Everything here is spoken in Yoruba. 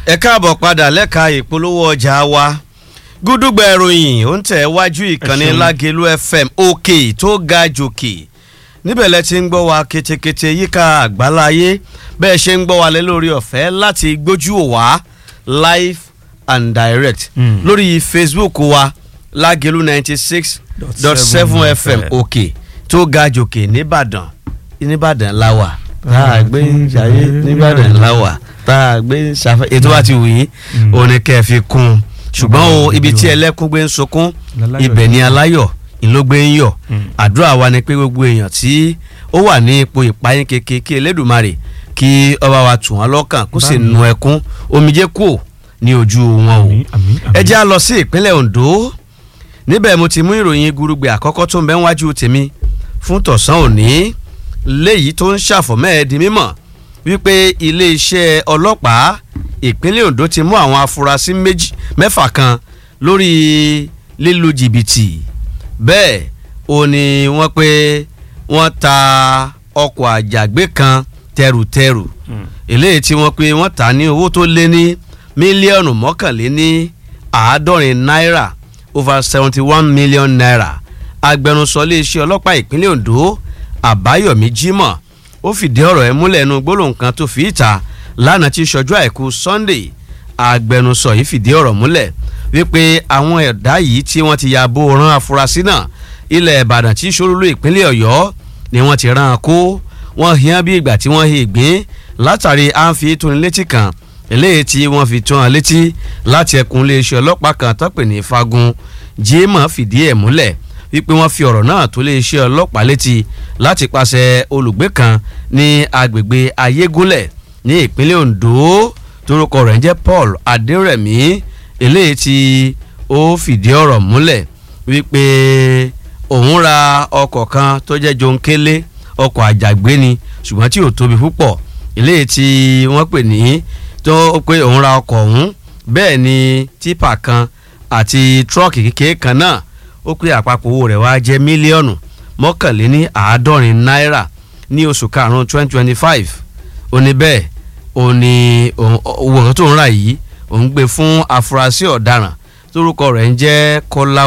ẹ káàbọ̀ padà lẹ́ka ìpolówó ọjà wa gúdúgbà ìròyìn ó ń tẹ̀ wájú ìkànnì Ẹ ṣeun. lágẹ̀lú fm òkè tó ga jòkè níbẹ̀ lẹ ti ń gbọ́ wa ketekete yíká àgbáláyé bẹ́ẹ̀ ṣe ń gbọ́ wa lé lórí ọ̀fẹ́ láti gbójú ò wá live and direct Mm. lórí facebook wa lágẹ̀lú ninety six dot seven fm òkè tó ga jòkè nìbàdàn nìbàdàn láwà tá a gbé ń ṣayé nìbàdàn láwà tá a gbé ń ṣàfẹ́ ètò wa ti wù yín Mm. òun ni kẹ́ ẹ fi kún un ṣùgbọ́n o Ọba ibi tí ìlú. ẹlẹ́kún gbé ń sunkún Láláyọ̀ ibẹ̀ ni aláyọ̀ ìlógbé ń yọ̀ Mm. àdúrà wa ni pé gbogbo èèyàn tí ó wà ní ipò ìpayín keke kí elédùnmarè kí ọba wa tù wọ́n lọ́kàn kó sì Báyìí. nu ẹkún omijé kù ní ojú wọn o Àmín, àmín, àmín. ẹ jẹ́ á lọ sí ìpínlẹ̀ Ondo níbẹ̀ mo ti mú ìròyìn gurugbe àkọ́kọ́ tó ń bẹ wájú tèmi fún tọ̀sán òní léyìí tó ń ṣàfọ̀mọ́ ẹ̀ di mímọ̀ wípé iléeṣẹ́ ọlọ́pàá ìpínlẹ̀ Ondo ti mú àwọn afurasí méjì mẹ́fà kan lórí lílu jìbìtì bẹ́ẹ̀ ó ní wọ́n pé wọ́n ta ọkọ̀ àjàgbé kan tẹrùtẹrù Mm. eléyìí tí wọ́n pé wọ́n tà ní owó tó lé ní mílíọ̀nù mọ́kànléní àádọ́rin náírà over seventy one million naira agbẹnusọ iléeṣẹ́ ọlọ́pàá ìpínlẹ̀ Ondo Àbáyọ̀mí Jímọ̀ ó fìdí ọ̀rọ̀ ẹ̀ múlẹ̀ ẹnu gbólóhùn kan tó fi ìta lánàá tí ṣọjọ́ àìkú Sunday agbẹnusọ yìí fìdí ọ̀rọ̀ múlẹ̀ wípé àwọn ẹ̀dá yìí tí wọ́n ti ya bó ran afurasí náà ilẹ̀ Ìbàdàn tí ṣolúlú ìpínlẹ̀ Ọ̀yọ́ ni wọ́n ti rán an kó wọ́n hìyàn bí ìgbà tí wọ́n hi ìgbín látàrí àǹfi tónilétí kan eléyìí tí wọ́n fi tó hàn létí láti ẹkùn iléeṣẹ́ ọlọ́pàá kan tó pè ní fagun Jímọ̀ fìdí ẹ̀ múlẹ̀ wípé wọ́n fi ọ̀rọ̀ náà tó iléeṣẹ́ ọlọ́pàá létí láti pàṣẹ olùgbé kan ní agbègbè Ayégúnlẹ̀ ní ìpínlẹ̀ Ondo torúkọ rẹ̀ ń jẹ́ Paul Adérẹ̀mí eléyìí tí ó fìdí ọ̀rọ̀ múlẹ̀ wípé òun ra ọkọ̀ kan tó jẹ́ jonkele ọkọ̀ àjàgbé ni ṣùgbọ́n tí ò tóbi púpọ̀ eléyìí tí wọ́n pè ní tó pé òun ra ọkọ̀ ọ̀hún bẹ́ẹ̀ ni tipa kan àti tírọ́ọ̀kì kékeré kan náà ó pé àpapọ̀ owó rẹ̀ wá jẹ́ mílíọ̀nù mọ́kànléní àádọ́rin náírà ní oṣù karùn-ún twenty twenty five ó ní bẹ́ẹ̀ ó ní òun- owó kan tó ń rà yìí òun gbé fún afurasí ọ̀daràn tórúkọ rẹ̀ ń jẹ́ Kọ́lá